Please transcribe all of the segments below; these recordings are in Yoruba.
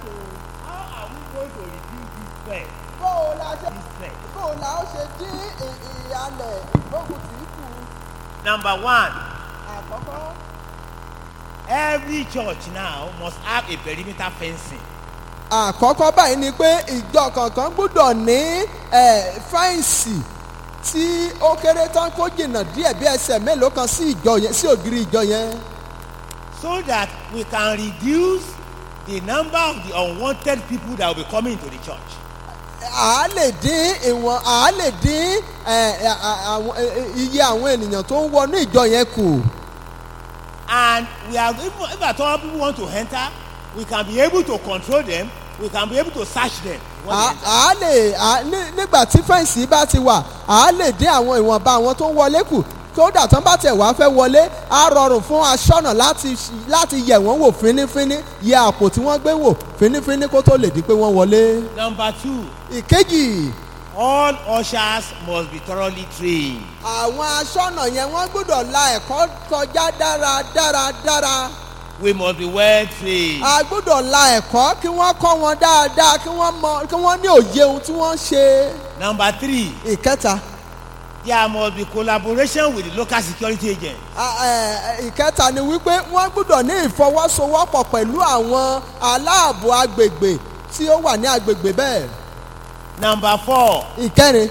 ni. How are we going to reduce this threat? bó o la ṣe This threat. bó o la ó ṣe dín ì- ìyàlẹ̀ ìgbógun tì í kù. Number one, àkọ́kọ́ every church now must have a perimeter fencing. àkọ́kọ́ báyìí ni pé ìjọ kankan gbúdọ̀ ní ẹ̀, fẹ́ǹsì tí ó kéré tán kó jìnnà díẹ̀ bí ẹsẹ̀ mélòó kan sí ìjọ yẹn sí ògiri ìjọ yẹn. so that we can reduce the number of the unwanted people that will be coming into the church. à á lè dín ìwọ̀n à á lè dín ẹ̀, ẹ̀, à- àwọn- ẹ̀, ẹ̀, iye àwọn ènìyàn tó ń wọnú ìjọ yẹn kù. And we are, if, if at all people want to enter, we can be able to control them, we can be able to search them. when they à enter. á lè à- ní- nígbà tí fẹ́ǹsì bá ti wà à á lè dín àwọn ìwọ̀nba àwọn tó ń wọlé kù kódà tán bá tẹ̀ wá fẹ́ wọlé á rọrùn fún aṣọ́nà láti ṣ- láti yẹ̀ wọ́n wò fínífíní yẹ àpò tí wọ́n gbé wò fínífíní kó tó lè di pé wọ́n wọlé. Number two, ìkejì all ushers must be thoroughly trained. àwọn aṣọ́nà yẹn wọ́n gbọ́dọ̀ la ẹ̀kọ́ kọjá dáradára dára We must be well trained. a gbọ́dọ̀ la ẹ̀kọ́ kí wọ́n kọ́ wọn dáadáa kí wọ́n mọ kí wọ́n ní òye ohun tí wọ́n ń ṣe. Number three, ìkẹta there must be collaboration with the local security agents. a- ẹ, ẹ, ìkẹta ni wípé wọ́n gbọ́dọ̀ ní ìfọwọ́sowọ́pọ̀ pẹ̀lú àwọn aláàbò agbègbè tí ó wà ní agbègbè bẹ́ẹ̀. Number four, ìkẹrin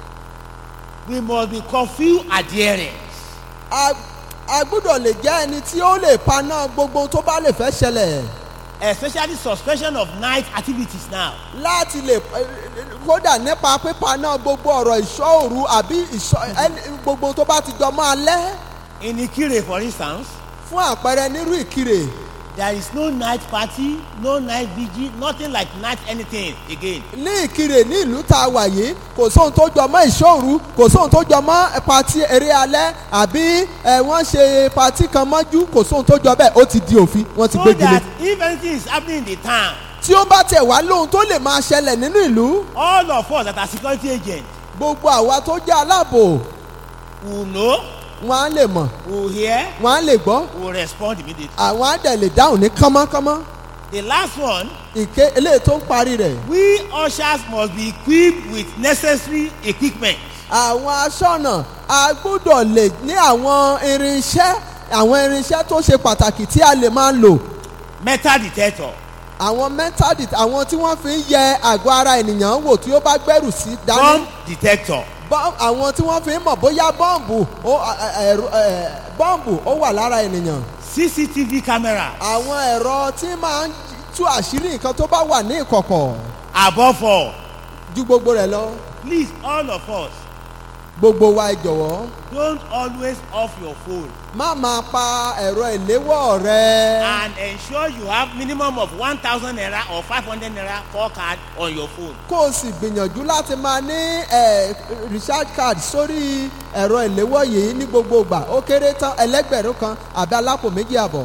we must be curfew adherents. a a gbọ́dọ̀ lè jẹ́ ẹni tí ó lè paná gbogbo tó bá lè fẹ́ ṣẹlẹ̀ especially suspension of night activities now. láti lè ẹ, kódà nípa pípaná gbogbo ọ̀rọ̀ ìṣọ́ òru àbí ìṣọ́ ẹni gbogbo tó bá ti jọ máa lẹ́ In Ikire, for instance, fún àpẹẹrẹ nírú ìkirè there is no night party, no night vigil, nothing like night anything again. ní ìkirè ní ìlú tá a wà yìí kò sóhun tó jọ mọ́ ìṣòru kò sóhun tó jọ mọ́ pati eré alẹ́ àbí ẹ wọ́n ṣe pati kan mọ́jú kò sóhun tó jọ bẹ́ẹ̀ ó ti di òfin wọ́n ti So gbégi lé. that if anything is happening in the town, tí ó bá tẹ̀ wá lóhun tó lè máa ṣẹlẹ̀ nínú ìlú all of us that are security agents gbogbo àwa tó jẹ́ aláàbò will know, wọ́n á lè mọ̀ will hear, wọ́n á lè gbọ́ will respond immediately. àwọn á dẹ̀ lè dáhùn ní kánmọ́kánmọ́ The last one, ìké eléyìí tó ń parí rẹ̀ we ushers must be equipped with necessary equipment. àwọn aṣọ́nà a gbọ́dọ̀ lè ní àwọn irinṣẹ́ àwọn irinṣẹ́ tó ṣe pàtàkì tí a lè máa lò Metal detector, àwọn mẹ́tàdì àwọn tí wọ́n fi ń yẹ àgọ́ ara ènìyàn wò tí ó bá gbẹ́rù sí dání bomb detector, Bọ́- àwọn tí wọ́n fi ń mọ̀ bóyá bọ́ǹbù ó ẹ- ẹ- ẹ̀rọ- ẹ, bọ́ǹbù ó wà lára ènìyàn CCTV camera, àwọn ẹ̀rọ tí máa ń tú àṣírí nǹkan tó bá wà ní ìkọ̀kọ̀ above all, ju gbogbo rẹ̀ lọ please all of us gbogbo wa ẹ jọ̀wọ́ don't always off your phone má máa pa ẹ̀rọ ìléwọ́ rẹ and ensure you have minimum of one thousand naira or five hundred naira call card on your phone. kó o sì gbìyànjú láti máa ní ẹ, recharge card sórí ẹ̀rọ ìléwọ́ yìí ní gbogbo ìgbà ó kéré tán ẹlẹ́gbẹ̀rún kan àbí alápò méjì àbọ̀.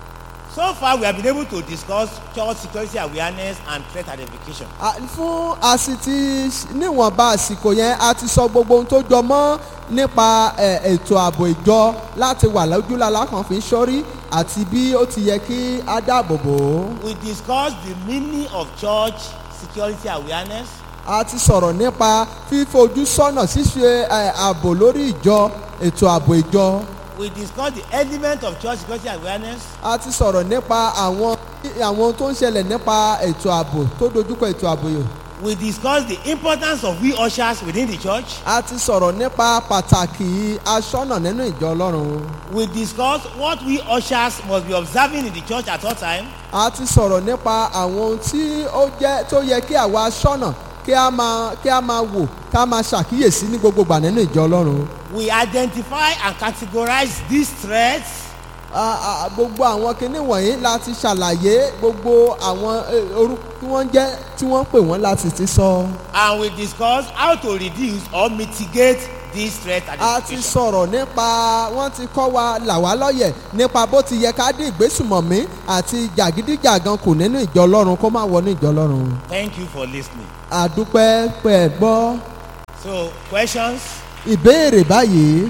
So far we have been able to discuss church security awareness and threat identification. À, fún àsìtì níwọ̀nba àsìkò yẹn a ti sọ gbogbo ohun tó jọ mọ́ nípa ẹ̀, ètò ààbò ìjọ láti wà lójúlala kan fi ń sọ́rí àti bí ó ti yẹ kí á dáàbò bò ó. We discussed the meaning of church security awareness. a ti sọ̀rọ̀ nípa fífojú sọ́nà ṣíṣe ẹ̀, ààbò lórí ìjọ ètò ààbò ìjọ. We discussed the element of church security awareness. a ti sọ̀rọ̀ nípa àwọn àwọn ohun tó ń ṣẹlẹ̀ nípa ètò ààbò tó dojúkọ ètò ààbò yìí. We discussed the importance of we ushers within the church. a ti sọ̀rọ̀ nípa pàtàkì aṣọ́nà nínú ìjọ ọlọ́run. We discussed what we ushers must be observing in the church at all time. a ti sọ̀rọ̀ nípa àwọn ohun tí ó jẹ́ tó yẹ kí àwa aṣọ́nà kí a máa kí a máa wò ká máa ṣàkíyèsí ní gbogbo ìgbà nínú ìjọ ọlọ́run. We identify and categorize these threats A- a- gbogbo àwọn kinní wọ̀nyí láti ṣàlàyé gbogbo àwọn eh, orúkọ tí wọ́n jẹ́ tí wọ́n pè wọ́n láti ti sọ. and we discuss how to reduce or mitigate these threats a ti identification. sọ̀rọ̀ nípa wọ́n ti kọ́ wa là wá lọ́yẹ̀ nípa bó ti yẹ ká dín ìgbésùmọ̀mí àti jàgídíjàgan kù nínú ìjọ ọlọ́run kó má wọ ní ìjọ ọlọ́run. Thank you for listening. àdúpẹ́ pẹ́ ẹ gbọ́ So questions? ìbéèrè báyìí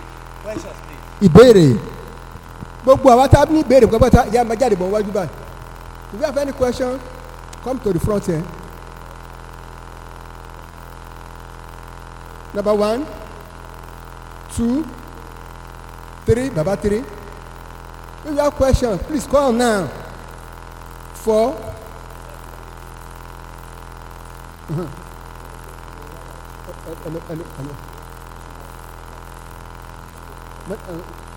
Questions please. ìbéèrè gbogbo àwa tá a ní ìbéèrè pápátá ìyá máa jáde bọ̀ wájú báyìí If you have any question, come to the front here. Number one, two, three, Baba three. If you have question, please call now. Four. Mhm. Hello, hello, hello. But, uh,